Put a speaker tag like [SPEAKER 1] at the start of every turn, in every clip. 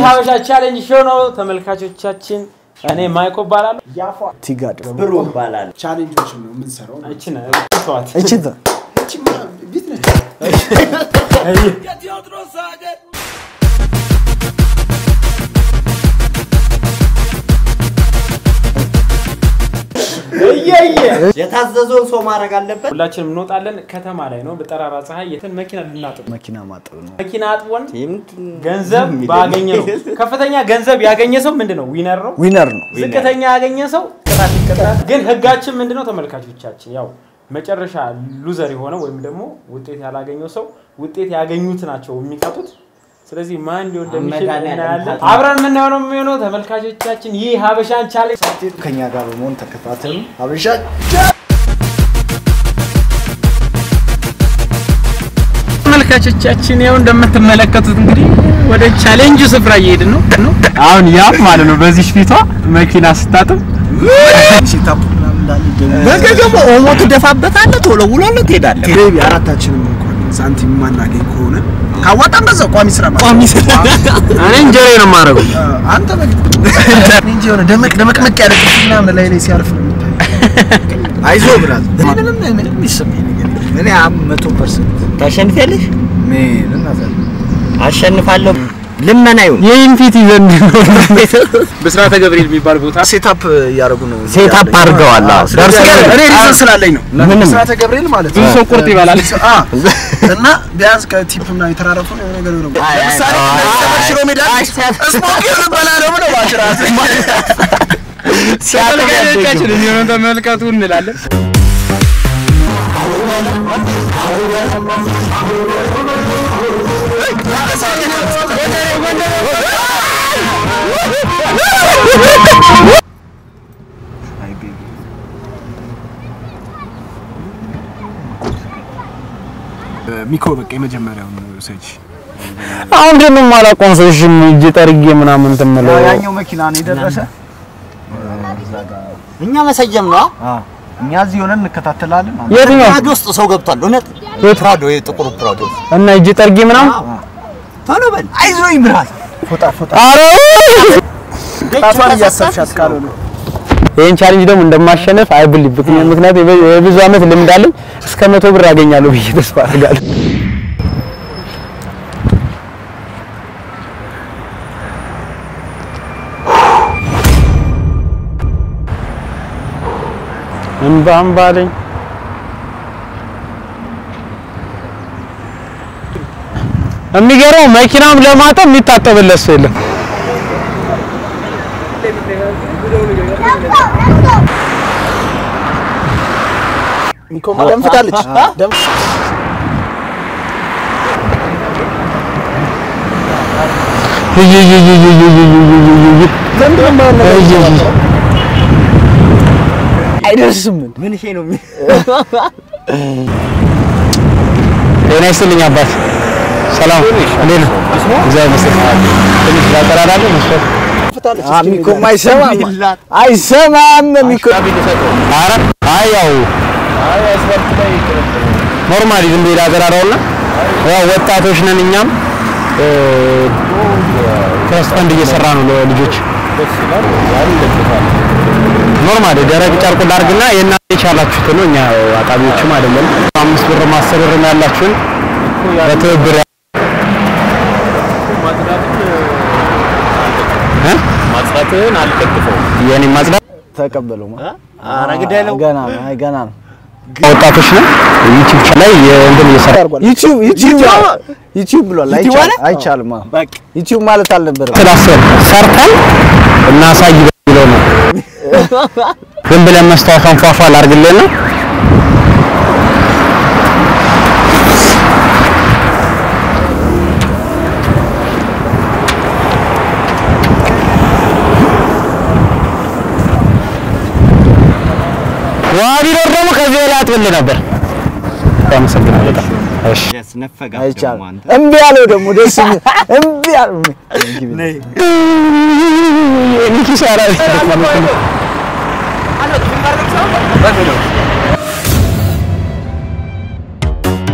[SPEAKER 1] ሀበሻ ቻሌንጅ ሾው ነው ተመልካቾቻችን። እኔ ማይኮ እባላለሁ።
[SPEAKER 2] ቲጋድ
[SPEAKER 3] ብሩ ይባላል።
[SPEAKER 4] ቻሌንጆችን ነው የምንሰራው።
[SPEAKER 1] እችን ተዋት።
[SPEAKER 2] እችት
[SPEAKER 4] እቺማ ቤት ነች።
[SPEAKER 1] እየየ
[SPEAKER 3] የታዘዘውን ሰው ማድረግ አለበት።
[SPEAKER 1] ሁላችንም እንወጣለን። ከተማ ላይ ነው በጠራራ ፀሐይ የትን መኪና ልናጥብ
[SPEAKER 2] መኪና ማጠብ ነው።
[SPEAKER 1] መኪና አጥቦን
[SPEAKER 3] የምንድን
[SPEAKER 1] ገንዘብ
[SPEAKER 3] የሚል
[SPEAKER 1] ባገኘ ነው። ከፍተኛ ገንዘብ ያገኘ ሰው ምንድን ነው ዊነር ነው።
[SPEAKER 2] ዊነር ነው።
[SPEAKER 1] ዝቅተኛ ያገኘ ሰው ቅጣት ይቀጣል። ግን ህጋችን ምንድን ነው ተመልካቾቻችን? ያው መጨረሻ ሉዘር የሆነ ወይም ደግሞ ውጤት ያላገኘው ሰው ውጤት ያገኙት ናቸው የሚቀጡት። ስለዚህ ማን እንዲሆን እንደሚችል
[SPEAKER 3] መድኃኒዓለም
[SPEAKER 1] እናያለን።
[SPEAKER 3] ሀገር።
[SPEAKER 1] አብረን የምናየው ነው የሚሆነው ተመልካቾቻችን። ይህ ሀበሻን ቻሌንጅ
[SPEAKER 2] ከኛ ጋር በመሆን ተከታተሉ። ሀበሻ
[SPEAKER 1] ተመልካቾቻችን ያው እንደምትመለከቱት እንግዲህ ወደ ቻሌንጁ ስፍራ እየሄድን ነው ነው አሁን ያፍ ማለት ነው በዚህ ፊቷ መኪና ስታጥብ
[SPEAKER 2] ሴታፕ ምናምን እንዳለ
[SPEAKER 3] ነገ ደግሞ ኦሞ ትደፋበታለህ፣ ቶሎ ውሎልህ ትሄዳለህ።
[SPEAKER 4] ቤቢ አራታችንም እንኳን ሳንቲም ማናገኝ ከሆነ ካዋጣን በዛው ቋሚ ስራ ማለት
[SPEAKER 3] ቋሚ ስራ
[SPEAKER 1] እኔ እንጀሬ ነው የማደርገው
[SPEAKER 4] ነው። አንተ በግ እንጂ የሆነ ደመቅ ደመቅመቅ ያለ ቅርጽ ምናምን ላይ ላይ ሲያርፍ ነው የሚታየው። አይዞህ ብላት ምንም ምንም የሚሰማኝ ነገር የለም። እኔ አም መቶ ፐርሰንት
[SPEAKER 3] ታሸንፊያለሽ?
[SPEAKER 4] ምን እናዛለን
[SPEAKER 3] አሸንፋለሁ። ልመና ይሁን
[SPEAKER 1] ይህን ፊት ይዘን ብስራተ ገብርኤል የሚባል ቦታ
[SPEAKER 4] ሴታፕ እያደረጉ ነው።
[SPEAKER 3] ሴታፕ አድርገዋል። አዎ።
[SPEAKER 4] ደርሶ እኔ ሪዝን ስላለኝ ነው።
[SPEAKER 3] ምንም
[SPEAKER 4] ስራተ ገብርኤል ማለት
[SPEAKER 1] ብዙ
[SPEAKER 4] ነው።
[SPEAKER 1] ሰው ቁርጥ ይበላል።
[SPEAKER 4] አ እና ቢያንስ ከቲፕ ምናምን የተራረፉ ነው የሆነ ነገር ነው። ለምሳሌ ሽሮ ሜዳ ስሞኪንግ ልበላ ነው ብለው ማሽራት
[SPEAKER 1] ተመልካቾቻችን የሚሆነው ተመልከቱ እንላለን።
[SPEAKER 4] ሚኮ በቃ የመጀመሪያውን ሰጅ
[SPEAKER 2] አሁን ደግሞ ማላውቀውን ሰው እሺ እጅ ጠርጌ ምናምን ትምለው
[SPEAKER 4] ያኛው መኪና ነው የደረሰ።
[SPEAKER 3] እኛ መሰየም ነው።
[SPEAKER 4] እኛ እዚህ ሆነን እንከታተላለን።
[SPEAKER 2] የትኛው
[SPEAKER 3] ፕራዶ ውስጥ ሰው ገብቷል። እውነት ፕራዶ፣ የጥቁሩ ፕራዶ።
[SPEAKER 2] እና እጅ ጠርጌ ምናምን
[SPEAKER 3] ቶሎ በል።
[SPEAKER 4] አይዞህ ይምራል። ፎጣ ፎጣ
[SPEAKER 2] አረ
[SPEAKER 4] ጣቷን እያሰብሻት ካልሆነ
[SPEAKER 2] ይህን ቻሌንጅ ደግሞ እንደማሸነፍ አይብል ምክንያት የብዙ ዓመት ልምድ አለኝ። እስከ መቶ ብር አገኛለሁ ብዬ ተስፋ አድርጋለሁ። እምባ እምባ አለኝ። የሚገርመው መኪናም ለማጠብ የሚታጠብለት ሰው የለም።
[SPEAKER 4] ሚኮ ደምፍታለች። ደም
[SPEAKER 2] አይደርስም።
[SPEAKER 3] ምን ይሄ ነው?
[SPEAKER 2] ጤና ይስጥልኝ አባት። ሰላም እንዴት ነው? እግዚአብሔር ይመስገን። ትንሽ ላጠራራለ መስፈት ሚኮ አይሰማም አይሰማም ሚኮ ኧረ አይ ያው ኖርማሊ ዝም ብዬ ላጠራራውና ያው ወጣቶች ነን እኛም ትረስት ፈንድ እየሰራ ነው ለልጆች ኖርማሊ ደረቅ ጨርቁ ላድርግና የእናንተ የቻላችሁት ነው። እኛ አጣቢዎችም አይደለም። አምስት ብር አስር ብር ነው ያላችሁን በትብብር እ?
[SPEAKER 5] ማጽዳትህን አልደግፈውም።
[SPEAKER 2] የኔ ማጽዳት ተቀበለው
[SPEAKER 3] ኧረ ግዳይ ነው።
[SPEAKER 2] ገና ነው አይ ገና ነው። ወጣቶች ነው ዩቲዩብ ላይ የእንትን እየሰራ ዩቲዩብ ዩቲዩብ ዩቲዩብ ብሏል።
[SPEAKER 3] ዩቲዩብ አለ?
[SPEAKER 2] አይቻልም አይቻልም። አዎ
[SPEAKER 3] በቃ
[SPEAKER 2] ዩቲዩብ ማለት አልነበረም። ስላሰብ ሰርተን እናሳይ በሚለው ነው። ዝም ብለን መስታወት አንፏፏ ላድርግልህና ውሃ ቢኖር ደግሞ ከዚህ በላይ አጥብልህ ነበር። አመሰግናለሁ በጣም። እሺ
[SPEAKER 3] ያስነፈጋት
[SPEAKER 2] አይቻልም።
[SPEAKER 3] ደግሞ አንተ።
[SPEAKER 2] እምቢ አለው ደግሞ ደስ የሚል እምቢ አለው። እኔ ኪሳራ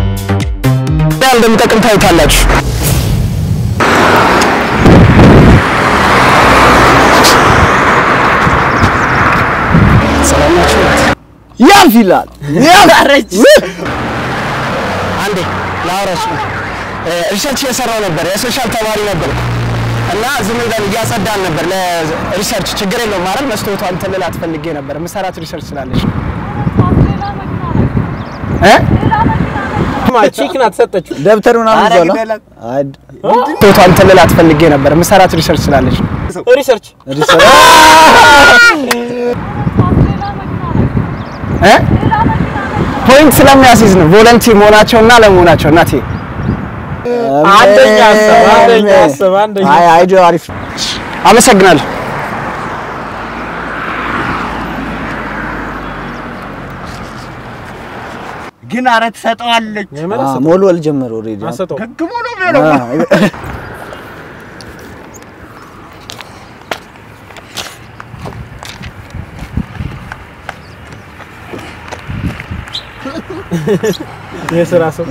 [SPEAKER 2] እንደሚጠቅም ታዩታላችሁ።
[SPEAKER 4] ያልፍ ይላል ያልፍ
[SPEAKER 2] አንዴ ላውራሽ ነው። ሪሰርች እየሰራው ነበር። የሶሻል ተማሪ ነበር እና ዝም ብለን እያጸዳን ነበር ለሪሰርች። ችግር የለውም ማለት መስታወቷ እንትን ልላት ፈልጌ ነበር። የምሰራት ሪሰርች ስላለች ነው። እ
[SPEAKER 1] ቺክ ናት ሰጠችው።
[SPEAKER 4] ደብተር ምናምን
[SPEAKER 3] ኧረ
[SPEAKER 4] ይዟል
[SPEAKER 3] ግደላት።
[SPEAKER 4] አይ
[SPEAKER 2] መስታወቷ እንትን ልላት ፈልጌ ነበር። የምሰራት ሪሰርች ስላለች ነው።
[SPEAKER 1] ሪሰርች
[SPEAKER 2] እ ፖይንት ስለሚያስይዝ ነው ቮለንቲር መሆናቸውና ለመሆናቸው እናቴ
[SPEAKER 1] አንደኛ ሀሳብ አንደኛ ሀሳብ አንደኛ
[SPEAKER 4] አይ አይዲዮ አሪፍ
[SPEAKER 2] አመሰግናለሁ።
[SPEAKER 3] ግን አረ ትሰጠዋለች።
[SPEAKER 1] የምር
[SPEAKER 4] አዎ፣ ሞልወል ጀመረ ኦልሬዲ
[SPEAKER 1] አሰጠው
[SPEAKER 3] ገግሞ ነው የሚሆነው።
[SPEAKER 1] የስራ ሰው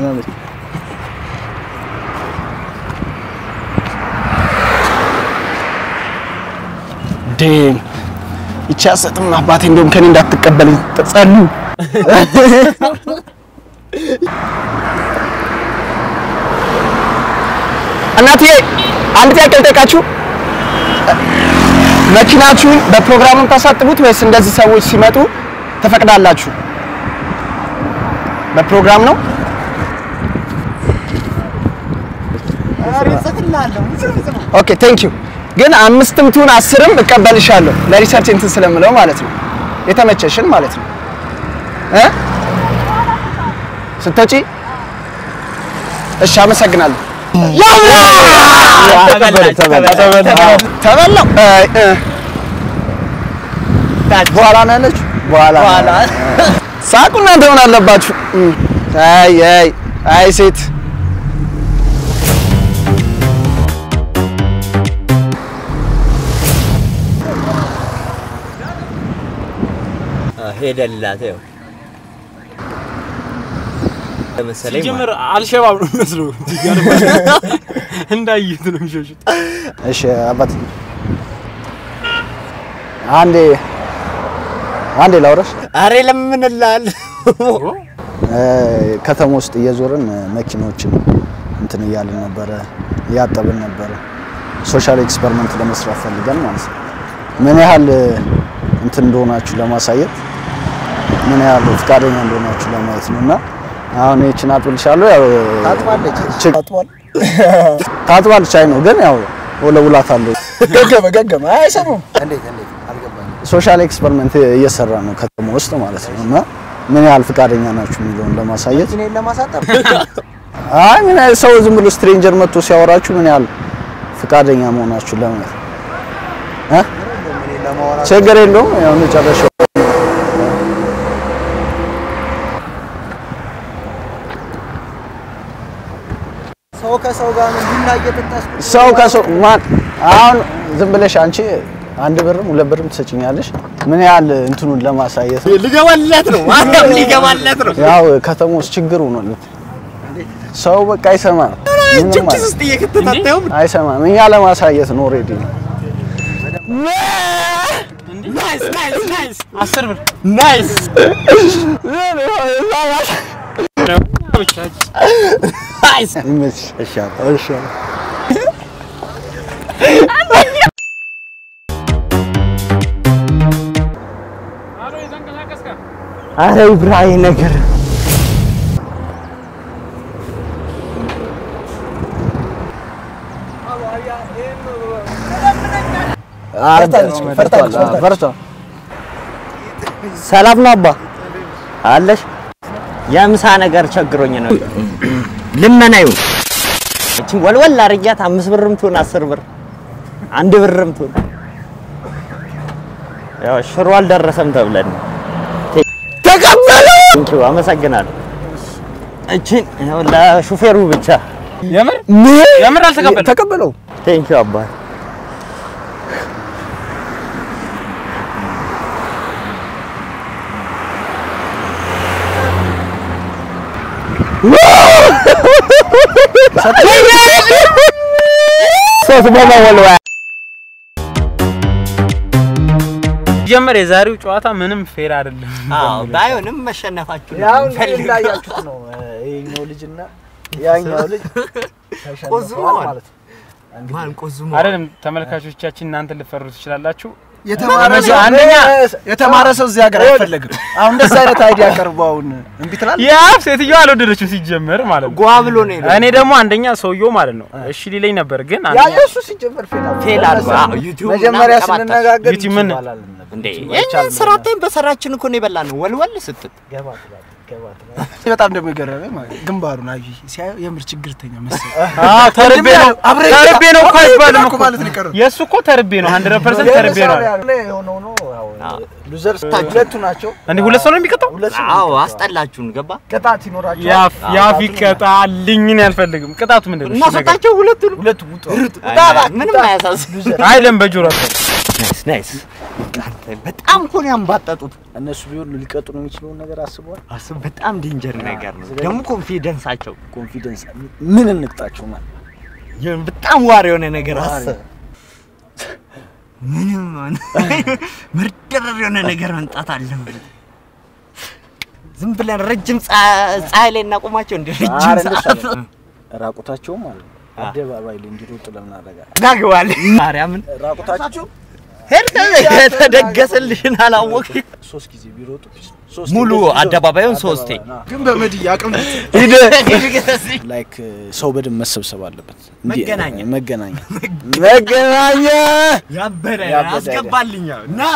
[SPEAKER 2] ዴም ይቺ አሰጥም አባቴ እንደውም ከኔ እንዳትቀበለኝ ጸሉ እናቴ አንድ ጥያቄ ልጠይቃችሁ መኪናችሁን በፕሮግራሙን ታሳጥቡት ወይስ እንደዚህ ሰዎች ሲመጡ ትፈቅዳላችሁ በፕሮግራም ነው ኦኬ ቴንክ ዩ ግን አምስትም ትሁን አስርም እቀበልሻለሁ ለሪሰርች እንትን ስለምለው ማለት ነው የተመቸሽን ማለት ነው እ ስትወጪ እሺ አመሰግናለሁ ተበላው እ፣ እ።
[SPEAKER 4] በኋላ ነው ያለችው
[SPEAKER 2] በኋላ ሳቁ እናንተ ሆን አለባችሁ እ። አይ አይ አይ ሴት
[SPEAKER 3] ሄደላት ያው ለመሰለኝ
[SPEAKER 1] ሲጀምር አልሸባብ ነው የሚመስለው። እንዳዩት ነው የሚሸሹት።
[SPEAKER 2] እሺ አባት አንዴ አንዴ ላውራሽ
[SPEAKER 3] አሬ ለምንላል
[SPEAKER 2] እ፣ ከተማ ውስጥ እየዞርን እ፣ መኪኖችን እንትን እያልን ነበረ እያጠብን ነበረ ሶሻል ኤክስፐሪመንት ለመስራት ፈልገን ማለት ነው ምን ያህል እ፣ እንትን እንደሆናችሁ ለማሳየት ምን ያህል ፈቃደኛ እንደሆናችሁ ለማየት ነው እና አሁን ይህችን አጥብልሻለሁ ያው
[SPEAKER 4] ታጥባለች
[SPEAKER 2] ችግ-
[SPEAKER 4] ታጥቧል
[SPEAKER 2] ታጥባለች አይ ነው ግን ያው ወለውላታለሁ
[SPEAKER 4] ገገመ ገገመ አይሰሙም እንዴት እንዴት አልገባኝም
[SPEAKER 2] ሶሻል ኤክስፐሪመንት እየሰራ ነው ከተማ ውስጥ ማለት ነው እና ምን ያህል ፈቃደኛ ናችሁ የሚለውን ለማሳየት
[SPEAKER 4] እኔን ለማሳጠብ
[SPEAKER 2] አይ ምን ያህል ሰው ዝም ብሎ ስትሬንጀር መጥቶ ሲያወራችሁ ምን ያህል ፈቃደኛ መሆናችሁ ለማየት እ
[SPEAKER 4] እኔን ለማውራት
[SPEAKER 2] ችግር የለውም ያው መጨረሻው
[SPEAKER 4] ሰው ከሰው ጋር ነው ቡና እየጠጣስ
[SPEAKER 2] ሰው ከሰው ማን አሁን ዝም ብለሽ አንቺ አንድ ብርም ሁለት ብርም ትሰጭኛለሽ ምን ያህል እንትኑን ለማሳየት ነው።
[SPEAKER 3] ሊገባለት ነው ማርያም ሊገባለት ነው
[SPEAKER 2] ያው ከተማ ውስጥ ችግር ሆኗል ሰው በቃ አይሰማም ምንም
[SPEAKER 3] ኪስ
[SPEAKER 2] ማለት
[SPEAKER 3] ውስጥ እየከተታተው
[SPEAKER 2] አይሰማም እኛ ለማሳየት ነው ኦልሬዲ
[SPEAKER 1] ናይስ ናይስ ናይስ አስር ብር
[SPEAKER 3] ናይስ ናይስ
[SPEAKER 2] ይመችሽ
[SPEAKER 3] እሺ
[SPEAKER 2] እሺ
[SPEAKER 3] አረ ይብራሂ ነገር
[SPEAKER 4] ፈርታለች ፈርታለች ፈርታለች
[SPEAKER 2] በርታ
[SPEAKER 3] ሰላም ነው አባ አለሽ የምሳ ነገር ቸግሮኝ ነው ልመና ይሁን እቺ ወልወል አርጊያት አምስት ብርም ትሁን አስር ብር አንድ ብርም ትሁን ያው ሽሮ አልደረሰም ተብለን ተቀበሉ ቴንኪው አመሰግናለሁ እቺን ያው ለሹፌሩ ብቻ
[SPEAKER 1] የምር የምር አልተቀበለም።
[SPEAKER 4] ተቀበለው
[SPEAKER 3] ቴንኪው አባ
[SPEAKER 2] ሶስት በመወልወያ
[SPEAKER 1] ሲጀመር የዛሬው ጨዋታ ምንም ፌር አይደለም።
[SPEAKER 3] አዎ ባይሆንም መሸነፋችሁ ነው
[SPEAKER 4] ያው እንግዲህ
[SPEAKER 3] የምንፈልገው።
[SPEAKER 4] እንዳያችሁት ነው ይሄኛው ልጅና ያኛው ልጅ ተሸንፈዋል
[SPEAKER 3] ቆዝመዋል።
[SPEAKER 4] ማለት ነው። እንግዲህ
[SPEAKER 3] ማን ቆዝሞ
[SPEAKER 1] አይደለም ተመልካቾቻችን እናንተ ልፈሩ ትችላላችሁ።
[SPEAKER 4] የተማረ ሰው
[SPEAKER 1] አንደኛ
[SPEAKER 4] የተማረ ሰው እዚህ ሀገር አይፈለግም። አሁን እንደዛ አይነት አይዲያ ቀርቦ አሁን እምቢ ትላለህ?
[SPEAKER 1] ያ ሴትዮዋ አልወደደችው ሲጀመር ማለት ነው።
[SPEAKER 3] ጓ ብሎ ነው የሄደው።
[SPEAKER 1] እኔ ደግሞ አንደኛ ሰውየው ማለት ነው እሺ ሊለኝ ነበር፣ ግን
[SPEAKER 4] ያ
[SPEAKER 1] አንደኛ
[SPEAKER 4] የእሱ ሲጀመር ፌል አድርጎ
[SPEAKER 3] ፌል አድርጎ፣ አዎ፣ ዩቲዩብ
[SPEAKER 4] መጀመሪያ
[SPEAKER 3] ምናምን ቀባጣ።
[SPEAKER 4] ስንነጋገር
[SPEAKER 1] ዩቲዩብ ምን?
[SPEAKER 4] ይባላል ነበር።
[SPEAKER 3] እንዴ
[SPEAKER 4] ዩቲዩብ
[SPEAKER 3] የኛ
[SPEAKER 4] አይቻልም
[SPEAKER 3] ስራቴን በሰራችን እኮ ነው የበላነው። ወልወል ስትል
[SPEAKER 4] ገባ ትላለህ፣ ገባ ትላለህ። በጣም ደግሞ የገረመኝ ማለት ነው ግንባሩን አይ ሲያየው የምር ችግርተኛ መሰለኝ።
[SPEAKER 1] አዎ ተርቤ ነው
[SPEAKER 4] አብረን
[SPEAKER 1] ተርቤ ነው እኮ አይባልም
[SPEAKER 4] እኮ
[SPEAKER 1] እኮ
[SPEAKER 4] ማለት ነው የቀረው።
[SPEAKER 1] የእሱ እኮ ተርቤ ነው 100% ተርቤ ነው አለ።
[SPEAKER 4] የሆነው ነው ያው ሉዘር ሁለቱ ናቸው።
[SPEAKER 1] እንዴ ሁለት ሰው ነው የሚቀጣው?
[SPEAKER 4] ሁለት ሰው
[SPEAKER 3] አዎ አስጠላችሁን። ገባ
[SPEAKER 4] ቅጣት ይኖራቸዋል።
[SPEAKER 1] ያፍ ያፍ ይቀጣልኝ ነው ያልፈልግም። ቅጣቱ ምንድን ነው? እሺ ነገር
[SPEAKER 3] እናሰጣቸው ሁለቱን
[SPEAKER 4] ሁለቱ ውጡ።
[SPEAKER 3] ምንም አያሳስብ።
[SPEAKER 1] አይለም በጆሮ አትበል።
[SPEAKER 3] ናይስ ናይስ። በጣም እኮ ነው ያንባጠጡት።
[SPEAKER 4] እነሱ ቢሆን ሊቀጡ ነው የሚችለውን ነገር አስበዋል።
[SPEAKER 3] አስብ በጣም ዴንጀር ነገር ነው። ደግሞ ኮንፊደንሳቸው
[SPEAKER 4] ኮንፊደንስ ምን እንቅጣቸው ማለት
[SPEAKER 3] የሆነ በጣም ዋር የሆነ ነገር አስብ። ምንም ሆነ መርደረር የሆነ ነገር መምጣት አለበት። ዝም ብለን ረጅም ፀ- ፀሐይ ላይ እናቆማቸው እንደ ረጅም
[SPEAKER 4] ኧረ እንደሱ
[SPEAKER 3] ሰዓት
[SPEAKER 4] አይደለም። ራቁታቸውም ማለት ነው አደባባይ ላይ እንዲሮጡ ለምን አደረጋል?
[SPEAKER 3] ጋግባል ማርያምን
[SPEAKER 4] ራቁታቸው
[SPEAKER 3] ሄድከ የተደገሰልሽን አላወቅሽ
[SPEAKER 4] ሶስት ጊዜ ቢሮጡ ሶስት
[SPEAKER 3] ሙሉ
[SPEAKER 4] ጊዜ
[SPEAKER 3] አደባባዩን ሶስቴ
[SPEAKER 4] ግን በመድያ አቅም ላይክ ሰው በደንብ መሰብሰብ አለበት። እንዲህ-
[SPEAKER 3] መገናኛ።
[SPEAKER 4] መገናኛ መገናኛ
[SPEAKER 3] ያበረ
[SPEAKER 4] ያበደ
[SPEAKER 3] አስገባልኛ ና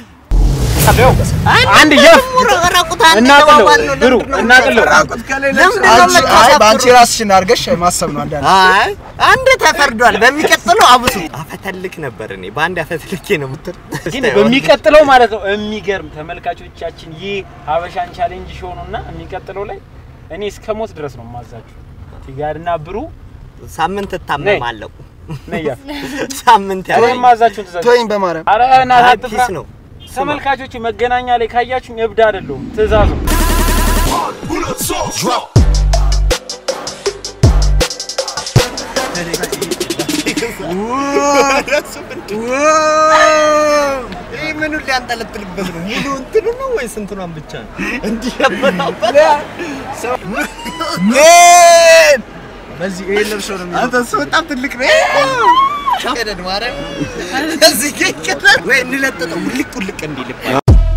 [SPEAKER 1] አንድ የፍ
[SPEAKER 3] ራቁት
[SPEAKER 1] እናቅለው ብሩ እናቅለው
[SPEAKER 4] አንቺ- አይ በአንቺ ራስሽን አድርገሽ ማሰብ ነው አንዳንድ
[SPEAKER 3] አይ አንድ ተፈርዷል። በሚቀጥለው አብሱ አፈተልክ ነበር እኔ በአንድ አፈተልኬ ነው የምትል
[SPEAKER 1] ግን በሚቀጥለው ማለት ነው የሚገርም ተመልካቾቻችን፣ ይህ ሀበሻን ቻሌንጅ ሾው ነውና የሚቀጥለው ላይ እኔ እስከ ሞት ድረስ ነው የማዛችሁ። ቲጋድና ብሩ
[SPEAKER 3] ሳምንት እታመማለሁ።
[SPEAKER 1] ነያ
[SPEAKER 3] ሳምንት
[SPEAKER 1] እኔ
[SPEAKER 3] ያለኝ
[SPEAKER 1] የማዛችሁን ትእዛዝ
[SPEAKER 4] ተወኝ በማርያም
[SPEAKER 1] አረ እናትህ አትፍራ።
[SPEAKER 3] ፒስ ነው።
[SPEAKER 1] ተመልካቾች መገናኛ ላይ ካያችሁኝ እብድ አይደለሁም፣ ትእዛዝ ነው።
[SPEAKER 3] ይህ ምኑ ሊያንጠለጥልበት ነው? ሙሉ እንትኑ ነው ወይስ እንትኗን ብቻ ነው? እንዲህ ያበራበት
[SPEAKER 4] በዚህ ይሄን ለብሶ ነው የሚለው።
[SPEAKER 3] አንተ እሱ በጣም ትልቅ ነው። ሻደድ ማርያም እዚህ ጋር ይቀጥላል ወይ እንለጥጠው ውልቅ ውልቅ እንዲልባል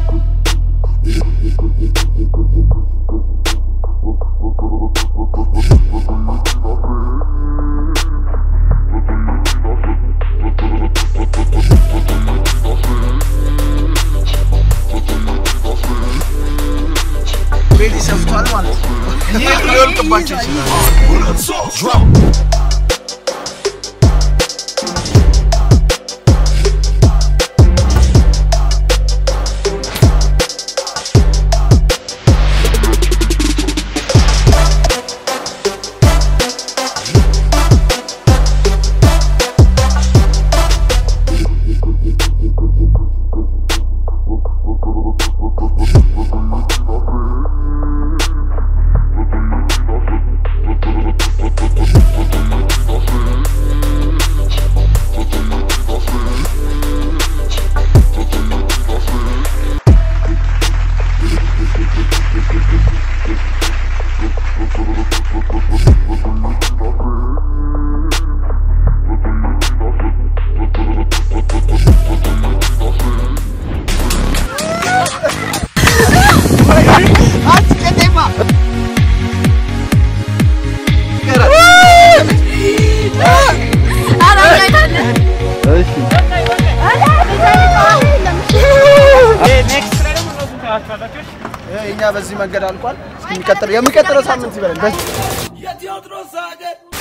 [SPEAKER 4] ቤሊ ሰፍቷል ማለት ነው። ይህ ሊወልቅባቸው ይችላል።
[SPEAKER 1] ኔክስት ላይ ደግሞ እነሱን ታያችኋላችሁ።
[SPEAKER 4] እኛ በዚህ መንገድ አልቋል። እስኪ የሚቀጥለው የሚቀጥለው ሳምንት ይበላል።
[SPEAKER 6] የቴዎድሮስ ሀገር